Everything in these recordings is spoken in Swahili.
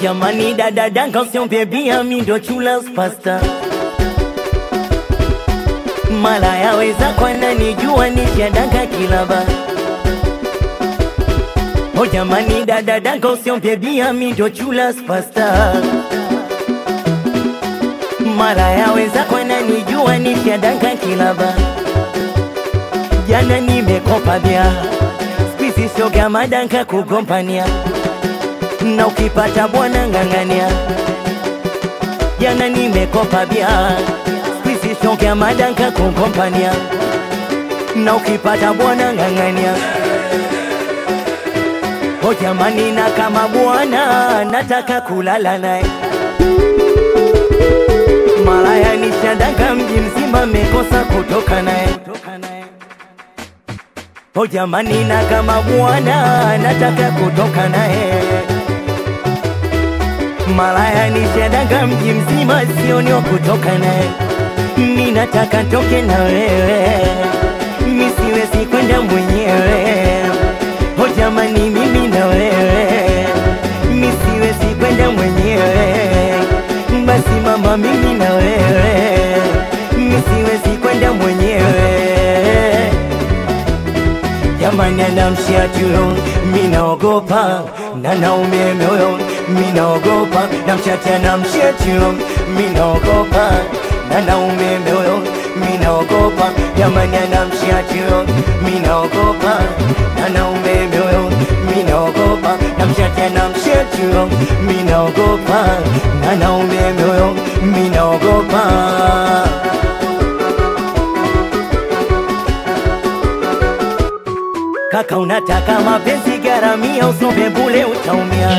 jamani dada danga usiombe bia mi ndo chula pasta mala yaweza kwana nijua nishadanga kilaba o jamani dada danga usiombe bia mi ndo chula pasta mara yaweza kwana nijua nishadanga kilaba jana nimekopa bia spisi shoga madanka kugompania na ukipata bwana ng'ang'ania jana nimekopa bia spisi shoga madanka kugompania na ukipata bwana ng'ang'ania o jamani na kama bwana nataka kulala naye malaya nishadanga mji mzima mekosa kutoka naye o jamani na kama bwana nataka kutoka naye malaya nishadanga mji mzima sioni wa kutoka naye mi nataka ntoke na wewe mi siwezi kwenda mwenyewe o jamani mimi na wewe mi siwezi kwenda mwenyewe basi mama mimi na wewe mi siwezi kwenda mwenyewe jamani anamshia chuyo minaogopa na naume moyo minaogopa namchati anamshia chuyo minaogopa na naume moyo minaogopa jamani anamshia chuyo minaogopa na naume moyo minaogopa namchati anamshia chuyo minaogopa na naume moyo minaogopa Kaka unataka mapenzi garamia, usombe bule utaumia.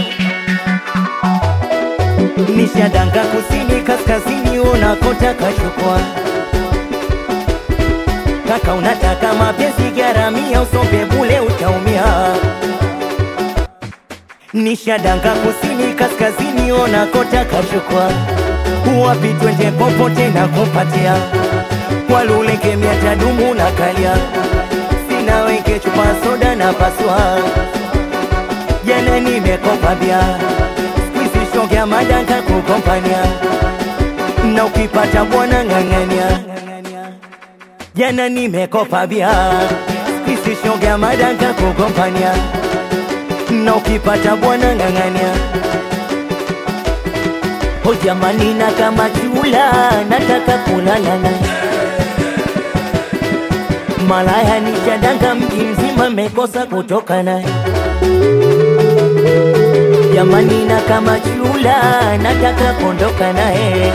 Nishadanga kusini kaskazini, unakotaka chukua. Kaka unataka mapenzi garamia, usombe bule utaumia. Nishadanga kusini kaskazini, unakotaka chukua. Wapi twende popote na kupatia, waluleke mia tadumu na kalia sina weke chupa soda na paswa jana nimekopa bia squeeze shogea madanka kukompania na ukipata bwana ng'ang'ania jana nimekopa bia squeeze shogea madanka kukompania na ukipata bwana ng'ang'ania o jamani na kama chula nataka kulala naye malaya nishadanga mji mzima mekosa kutoka naye jamani na kama chula nataka kuondoka naye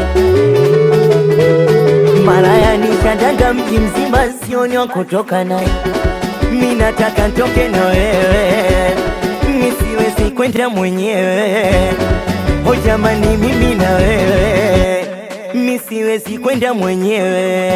malaya nishadanga mji mzima sioni wa kutoka naye mi nataka ntoke na wewe mi siwezi kwenda mwenyewe o jamani mimi na wewe mi siwezi kwenda mwenyewe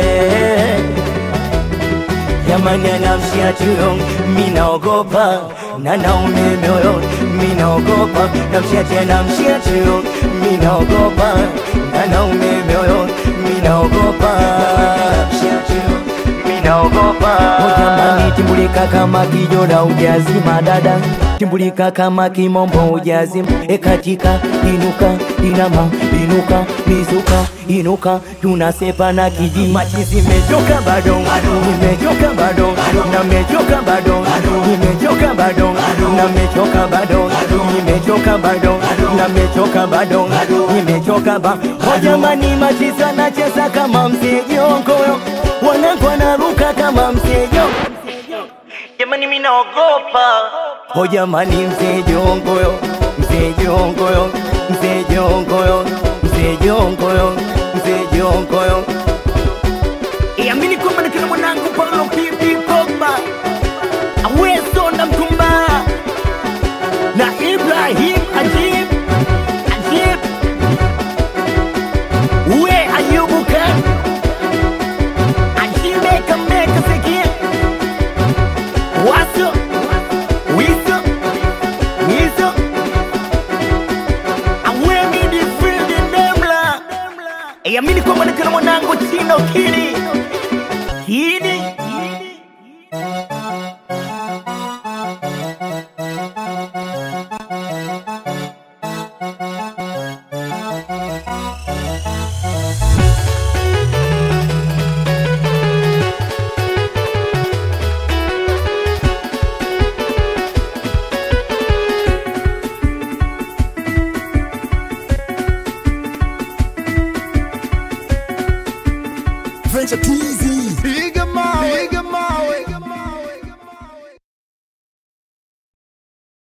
jamani anamshia chuyo minaogopa na naume moyo minaogopa namshia tena mshia chuyo minaogopa na naume moyo minaogopa mshia chuyo minaogopa o jamani timbulika kama kijora ujazima dada timbulika kama kimombo ujazima ekatika inuka inama inuka mizuka inuka tunasepa na kiji machizi mechoka bado nimechoka bado na mechoka bado nimechoka bado na mechoka bado nimechoka bado na mechoka bado nimechoka ba o jamani machizi anacheza kama msejongo wanangu wanaruka kama msejo jamani mimi naogopa o jamani msejongoyo msejongoyo msejongoyo msejongoyo msejongoyo iamini kwamba ni kila mwanangu Paulo Pipi Pogba Aweso na Mtumba na Ibrahim Ajib Ajib we Ayubu Khan Ajibe Kameka Sekia Waso Wiso Wiso Awemi di Fridi Nemla iamini kwamba ni kila mwanangu Chino Kini Kini Adventure TZ. Piga